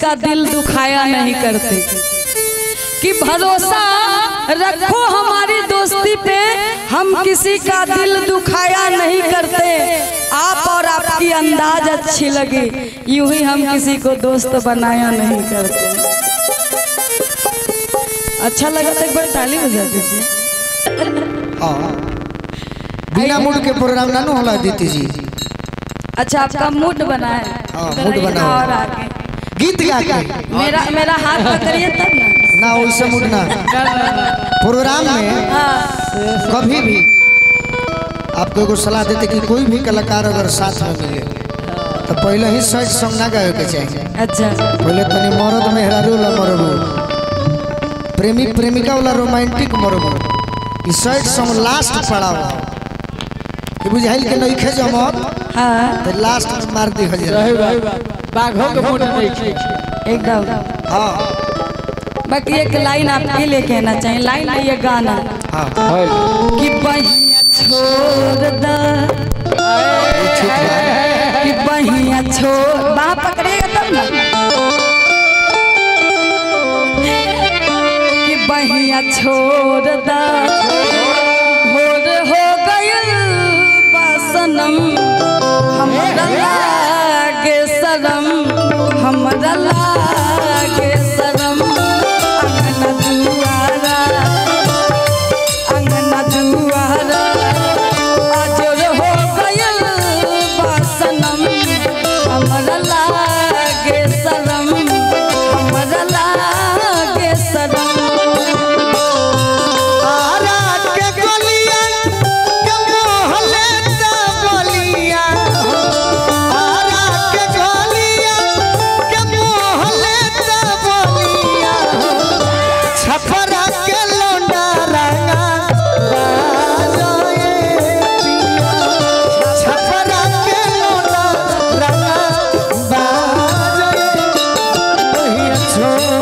का दिल दुखाया नहीं करते कि भरोसा रखो हमारी दोस्ती पे हम किसी का दिल दुखाया नहीं करते आप और आपकी अंदाज अच्छी लगी यूं ही हम किसी को दोस्त बनाया नहीं करते अच्छा लगा तो एक बार ताली बजा दीजिए हाँ बिना मूड के प्रोग्राम ना नु होला दीदी जी अच्छा आपका मूड बना है हाँ, इधर मूड आइए बना ना है। और आगे गीत गा के मेरा मेरा हाथ पकड़िए तब ना ना वैसे मूड ना प्रोग्राम में हाँ कभी भी आपको एगो सलाह देते कि कोई भी कलाकार अगर साथ में मिले तो पहले ही सैड सॉन्ग ना गावे के चाहिए अच्छा पहले तनी मरद मेहरारू ला मरबू प्रेमी प्रेमिका वाला रोमांटिक मरबू ई सैड सॉन्ग लास्ट पड़ाव कि बुझाइल के नहीं खे जमत हाँ तो लास्ट में मार दी हल रहे भाई बाघों के मुंड नहीं खींच एकदम हाँ बाकी एक लाइन आपके लिए कहना चाहिए लाइन नहीं ये गाना हाँ कि बहिया छोड़ द कि बहिया छोड़ बाह पकड़ेगा तब ना कि बहिया छोड़ द भोर हो गयल बासनम हमरा लागे शरम हमरा लागे शरम अंगना दुआरा अंगना दुआरा अजर हो गयल बासनम हमरा लागे शरम हमरा लागे शरम आरा के गलिया के मोहले ता गलिया आरा के गलिया के मोहले ता गलिया छपरा के लोंडा रंगा बाजोए पिया छपरा के लोंडा रंगा बाजोए ओहिया छोड़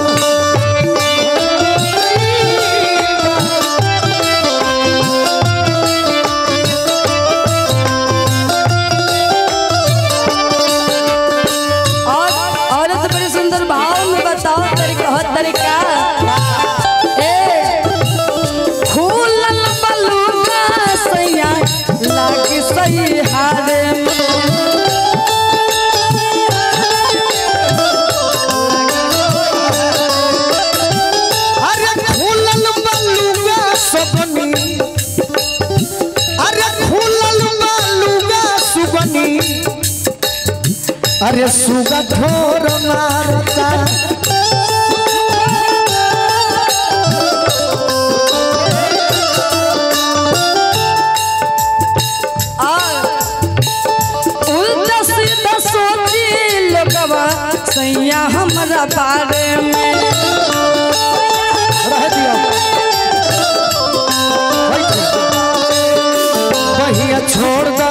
और औरत बड़ी सुंदर भाव में बताओ तरीका हर तरीका ए फूलल बलूका सैया लागी सही हारे अरे फूलल बलुगा सबनी अरे फूलल बलुगा सुगनी अरे सुगा ठोर मारता उल्टा सीधा सोची लोगवा सैया हमरा बारे में रह दिया बहिया छोड़ दो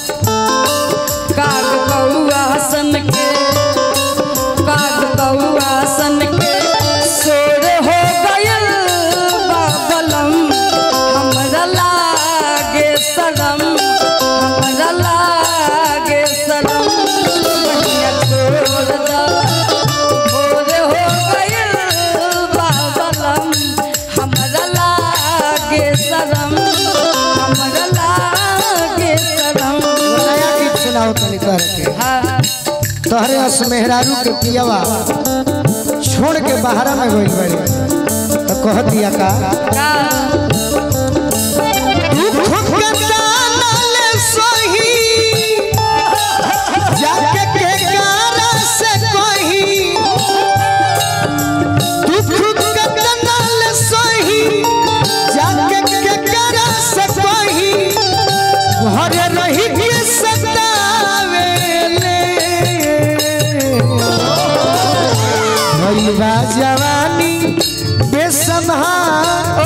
काग कौआ सन के काग कौआ सन के सोर हो गयल बाबलम हमरा लागे शरम हमरा लागे शरम बहिया छोड़ द भोर हो गयल बाबलम हमरा लागे शरम हमरा लागे शरम नया गीत सुनाओ तनी कर के हाँ तोहरे अस मेहरारू के पियावा छोड़ के बाहर में गइल बड़ी तो कह दिया का का दुख के जानल सही जाके के गारा से कही दुख के जानल सही जाके के गारा से कही घरे रही के सतावेले भइल बा जवानी बेसम्हार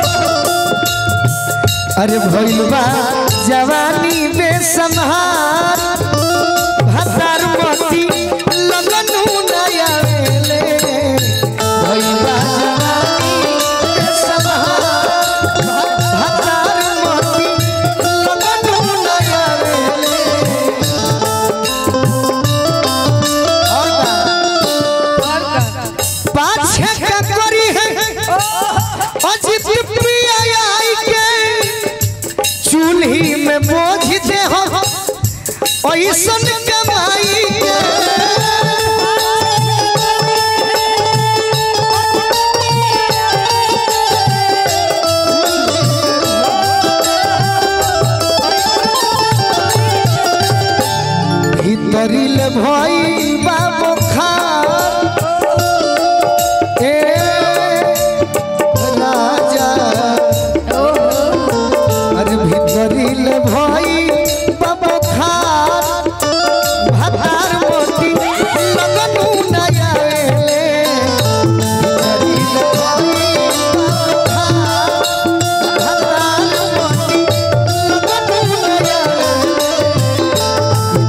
अरे भइल बा जवानी बेसम्हार भतार मती लगनु नया वेले भइल बा जवानी बेसम्हार भतार मती लगनु नया वेले और बा ऐसन कमाई के भीतरिल भई बाबो खार ए राजा अरे भीतरिल भई बाबो खार भतार मोती लगनु नया एले भीतरिल भई बाबो खार भतार मोती लगनु नया एले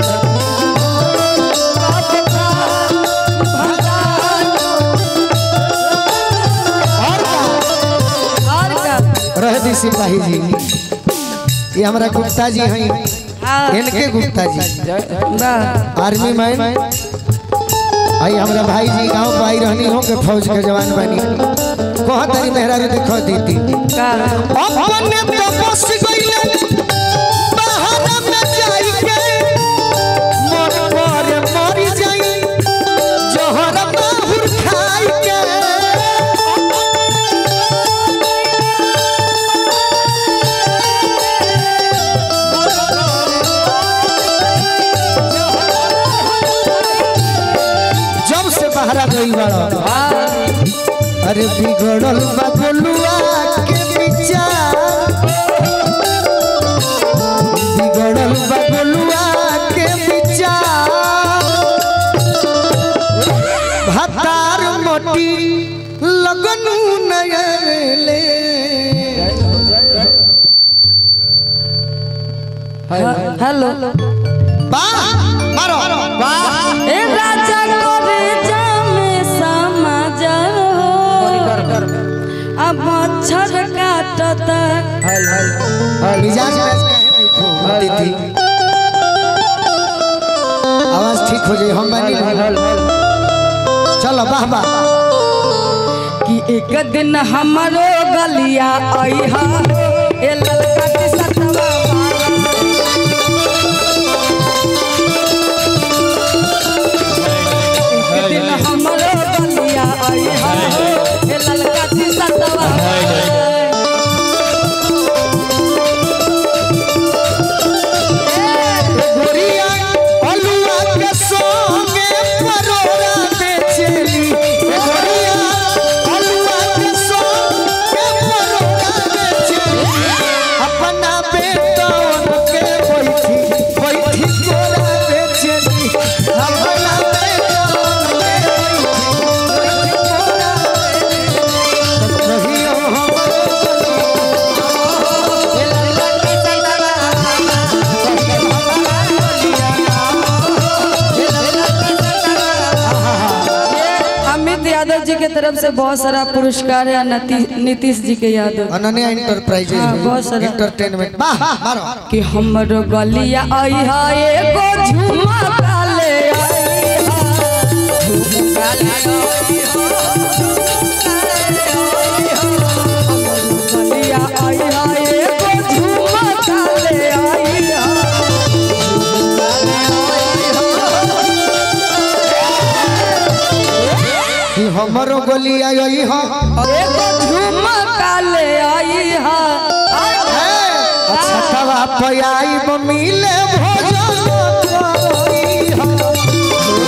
और का रह दी सिपाही जी ये हमारा गुप्ता जी हैं हाँ इनके गुप्ता जी वाह आर्मी मैन आई हमारा भाई जी गांव पे आई रहनी हो के फौज के जवान बनी कहाँ तारी मेहरारू देखो दीदी का अपने तो बस गइले बाहर में जाई के मन पर मर जाई जहर बाहुर खाई के जब से बहरा गई बड़ा अरे बिगड़ल बगलुआ के विचार बिगड़ल बगलुआ के विचार भतार मोटी लगनु नयले हेलो वाह मारो ए राजा करे जामे समाज अब मच्छर काटता मिजाज में काहे नहीं खूब थी आवाज ठीक हो जाए हम बनी चलो वाह वाह कि एक दिन हमरो गलिया अइहा ए ललका के सतवा एक दिन हमरो गलिया अइहा ए ललका के सतवा गोरिया अलुआ के संगे परोरा बेचेली गोरिया अलुआ के संगे परोरा बेचेली अपना बेटन के बैठी बैठी कोरा बेचेली अपना बेटन के बैठी बैठी कोरा बेचेली कहियो हमरो अमित यादव जी के तरफ से बहुत सारा पुरस्कार है नती- नीतीश जी के यादव अनन्या इंटरप्राइजेज हाँ, बहुत सारा। एंटरटेनमेंट वाह मारो कि हमरो गलिया अइहा एगो झुमा काले अइहा झुमका ले गलिया अइहा एगो झुमा काले अइहा कि हमरो गोली आई हो एगो झुमा काले अइहा अच्छा तवा पयाई मिले भोजन करई हो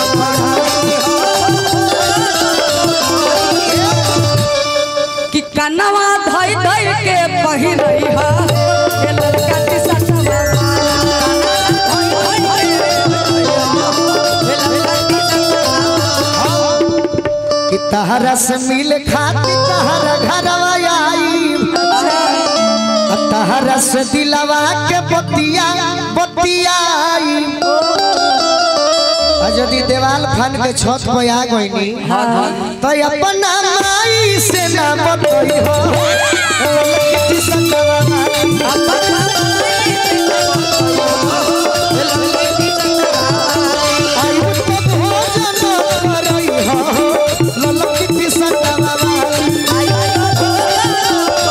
कि कनवा धइ धइ के पहिरई हा ए लड़का के सटवा कि तहरा से मिल खाती तहरा घरवा आई आ तहरा से दिलवा के बतिया बतियाई आ यदि देवाल फन के छत पे आ गईनी तो अपना माई से ना बतई हो किसी सटवा आई तो भोजन करई हो ललकी सटवा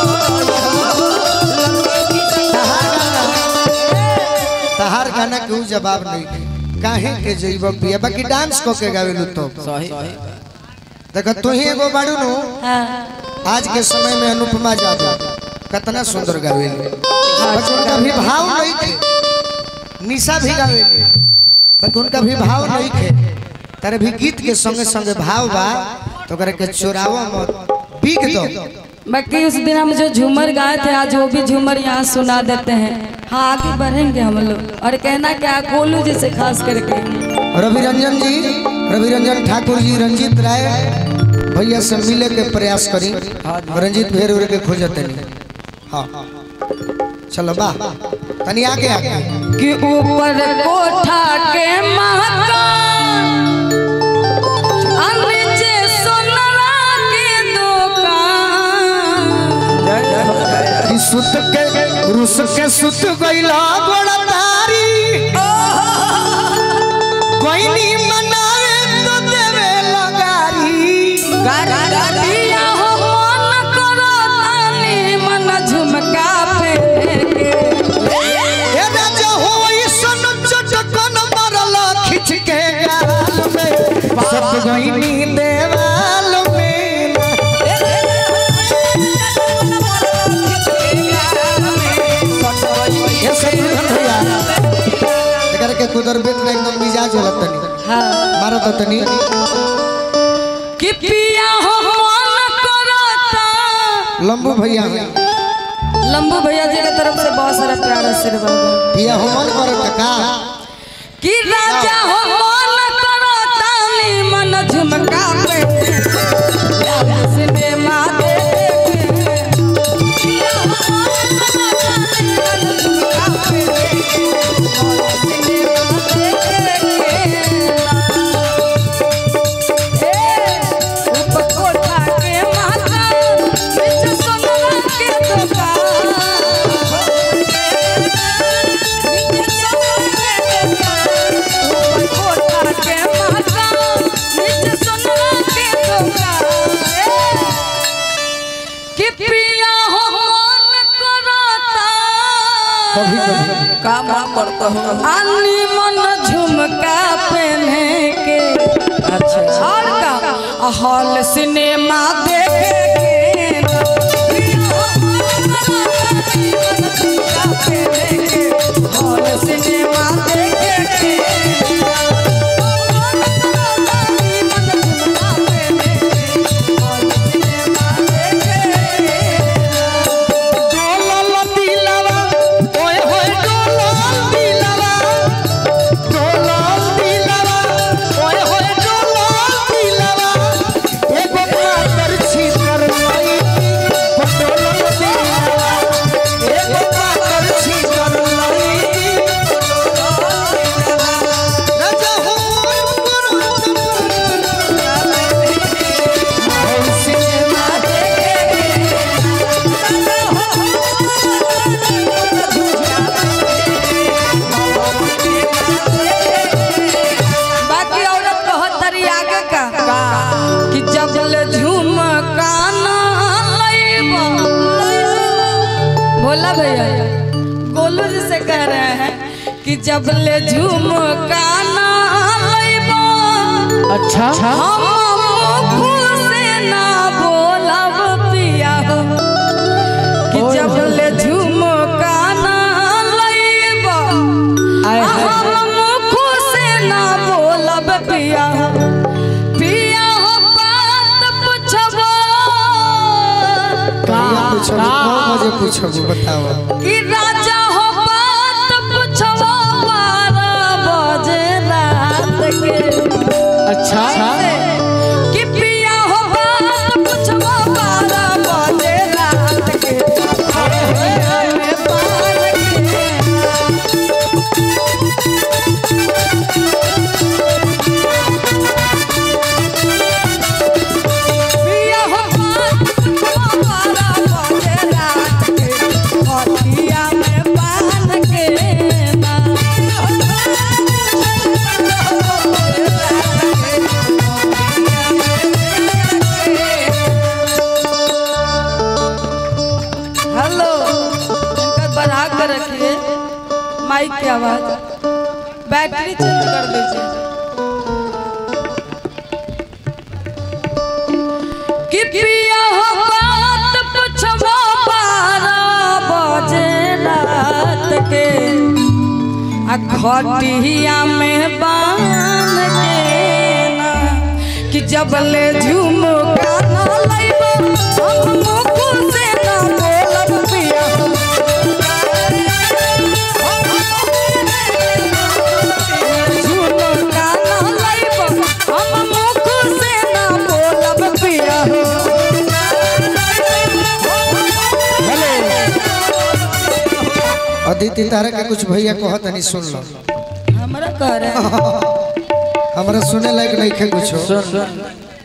तहार गाना केहू जवाब नहीं के काहे के जइब पिया बाकी डांस क के गावेलू तो सही देख तू ही एगो बाड़ू नु हाँ आज के समय में अनुपमा यादव कितना सुंदर गावेली बस उनका भी भाव नहीं थे निशा भी गावेली बस उनका भी भाव नहीं थे तारे भी गीत के संगे संगे भाव बा तो करे के चोरावा मत बिक दो बाकी उस दिन हम जो झूमर गाए थे आज वो भी झूमर यहाँ सुना देते हैं हाँ आगे बढ़ेंगे हम लोग और कहना क्या गोलू जी से खास करके रवि रंजन जी रवि रंजन ठाकुर जी रंजीत राय भैया से मिले के प्रयास करी रंजीत भेर उर के खोजते नहीं हाँ चलो बा तनी आगे आगे कि ऊपर कोठा के मकान और नीचे सोनरा के दुकान कि सुत के रुस के सुत गइला बड़ा तारी कोई नी मनावे तो देवे लगारी दिया हो मन करो तानी मन झुमका पे ए राजा होई सन चटकन मरला खिच के गाल में सब गइनी देवाल में ये सब धन भैया एकर के कुदर बेत में एकदम मिजाज होला तनी हाँ मारो तो तनी कि पिया हो मन करो ता लंबू भैया लंबू भैया जी की तरफ से बहुत सारा प्यार आशीर्वाद है पिया हो मन करे का कि राजा हो मन करो तानी मन झुमका पे सिनेमा कि पिया हो मन करता कभी कभी काम करता हूँ अन्नी मन झुमका पहने के अच्छा और का हॉल सिनेमा देखे के हॉल सिनेमा देखे के डोलल दिलवा ओए होए डोलल दिलवा डोलल दिलवा ओए होए डोलल दिलवा एगो पातर छितर लई डोलल दिलवा एगो पातर छितर लई राजा हो सिनेमा बाकी औरत कहत तरी आगे का कि जब ले झुमका ना लइबा बोला भैया गोलू जी से कह रहे हैं कि जब ले झुमका ना लइबा अच्छा हम मुख से ना बोलब पिया हो कि जब ले झुमका ना लइबा आय हाय हाय। हम मुख से ना बोलब पिया हो पिया हो बात पूछबो कहिया पूछब कौन मुझे पूछब बताओ कि राजा हो बात पूछबो बारह बजे रात के अच्छा कि पिया हो बात पूछबो बारह बजे रात के में पार के पिया हो बात पूछबो बारह बजे रात के हटिया में बांध के ना हेलो इनका बढ़ा कर रखिए माइक की आवाज बैटरी चेंज कर दीजिए कि पिया हो बात पुछवा बारह बजे रात के आ खटिया में बांध के ना कि जब ले झुमका ना लइबो हम मुख से ना बोलब पिया झुमका ना लइबो हम मुख से ना बोलब पिया हो अदिति तारा के कुछ भैया कहत नहीं सुन लो हमरा कह रहे हैं हमरा सुने लायक नहीं खे कुछ सुन सुन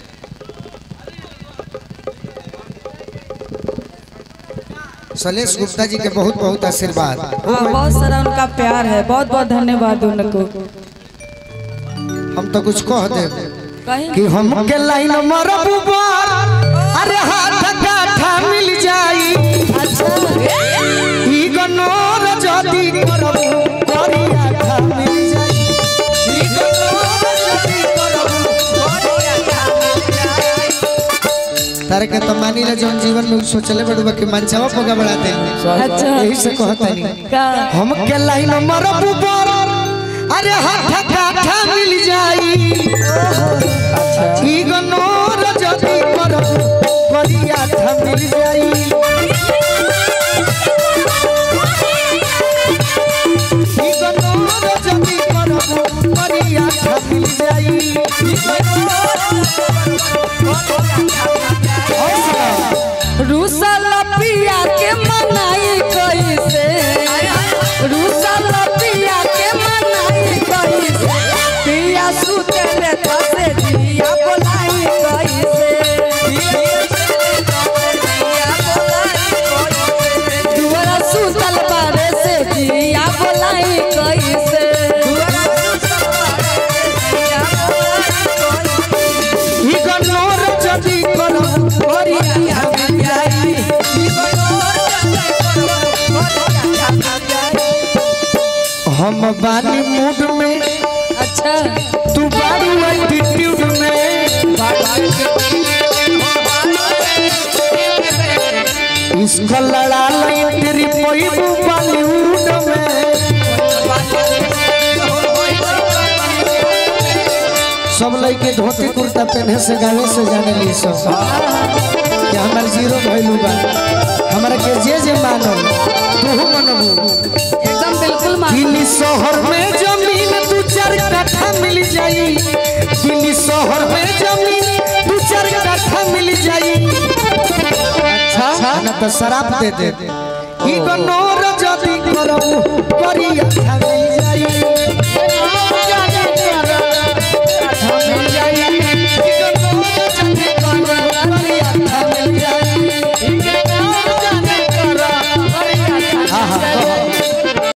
सलेश गुप्ता जी के बहुत बहुत आशीर्वाद हाँ, बहुत सारा उनका प्यार है बहुत बहुत धन्यवाद उनको हम तो कुछ कह दे कहीं कि हम के लाइन मरबू बार अरे हाथ काठा मिल जाई अच्छा ई गनोर जदी करबू करिया खा मिल जाई ई गनोर जदी करबू करिया खा मिल जाई तारे के तो मानी ले जौन जीवन में सोचले बड़ुआ कि मनचावा पगा बढ़ा दे अच्छा यही से कहता नहीं का हम के लाइन मरबू बार अरे हाथ काठा मिल जाई ई गनोर जदी करबू करिया खा मिल जाई ई गनोर जदी करबू करिया खा मिल जाई रूसल पिया के मनाई कैसे रूसल पिया के मनाई कैसे पिया सुतले तसे दिया बोलाई कैसे दुआरा सुतल बारे से दिया बोलाई कैसे ई गनोर जदी करबू करिया खा मिल जाई हम बानी मूड में अच्छा तू बारू एटीट्यूड में इसको लड़ा ली तेरी पैबू बॉलीवुड में सब लड़के धोती कुर्ता पहने से गावे से जाने ली सब कि हमार जीरो भइलू बा हमरा के जे जे मानो तू मनबू एकदम बिल्कुल मान दिल्ली शहर में जमीन दू चार कट्ठा मिल जाई दिल्ली शहर में जमीन दू चार कट्ठा मिल जाई अच्छा ना तो शराब दे दे ई गनोर जदी करबू करिया खा मिल जाई